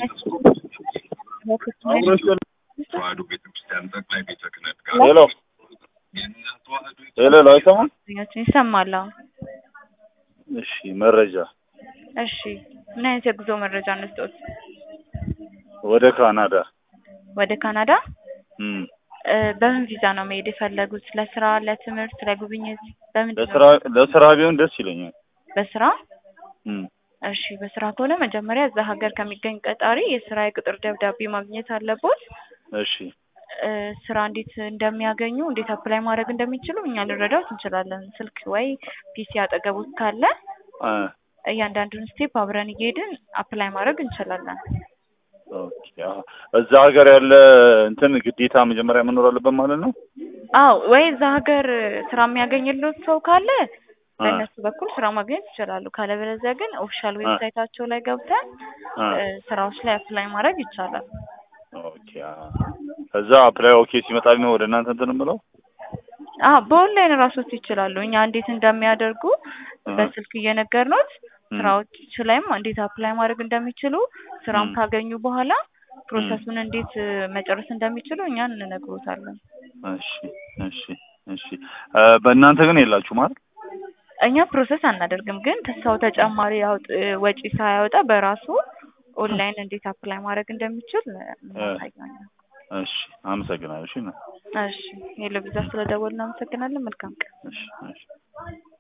ተዋሕዶ ቤተክርስቲያን ጠቅላይ ቤተ ክህነት ጋር ሄሎ የእናት ተዋሕዶ ሄሎ ሄሎ አይሰማም? ይሰማል። አዎ። እሺ መረጃ እሺ ምን አይነት የጉዞ መረጃ እንስጦት? ወደ ካናዳ ወደ ካናዳ እም እ በምን ቪዛ ነው መሄድ የፈለጉት? ለስራ፣ ለትምህርት፣ ለጉብኝት? በምንድን ነው? ለስራ ለስራ ቢሆን ደስ ይለኛል። በስራ እም እሺ በስራ ከሆነ መጀመሪያ እዛ ሀገር ከሚገኝ ቀጣሪ የስራ የቅጥር ደብዳቤ ማግኘት አለቦት። እሺ እ ስራ እንዴት እንደሚያገኙ እንዴት አፕላይ ማድረግ እንደሚችሉ እኛ ልንረዳዎት እንችላለን። ስልክ ወይ ፒሲ አጠገቦት ካለ አ እያንዳንዱን ስቴፕ አብረን እየሄድን አፕላይ ማድረግ እንችላለን። ኦኬ አዎ። እዛ ሀገር ያለ እንትን ግዴታ መጀመሪያ መኖር አለበት ማለት ነው? አዎ ወይ እዛ ሀገር ስራ የሚያገኝልዎት ሰው ካለ አ በእነሱ በኩል ስራ ማግኘት ይችላሉ። ካለበለዚያ ግን ኦፊሻል ዌብሳይታቸው ላይ ገብተን አ እ ስራዎች ላይ አፕላይ ማድረግ ይቻላል። ኦኬ አዎ። ከዛ አፕላይ ኦኬ ሲመጣልኝ ነው ወደ እናንተ እንትን የምለው? አዎ በኦንላይን ራሶት ይችላሉ። እኛ እንዴት እንደሚያደርጉ አ በስልክ እየነገርኖት እም ስራዎች ላይም እንዴት አፕላይ ማድረግ እንደሚችሉ ስራም እም ካገኙ በኋላ እም ፕሮሰሱን እንዴት እ መጨረስ እንደሚችሉ እኛ እንነግሮታለን። እሺ እሺ እሺ እ በእናንተ ግን የላችሁም አይደል? እኛ ፕሮሰስ አናደርግም፣ ግን ሰው ተጨማሪ ያውጥ ወጪ ሳያወጣ በራሱ ኦንላይን እንዴት አፕላይ ማድረግ እንደሚችል እ እናሳያለን። እሺ አመሰግናለሁ። እሺ ና እሺ ሄሎ ቪዛ ስለደወልን እናመሰግናለን። መልካም ቀን። እሺ እሺ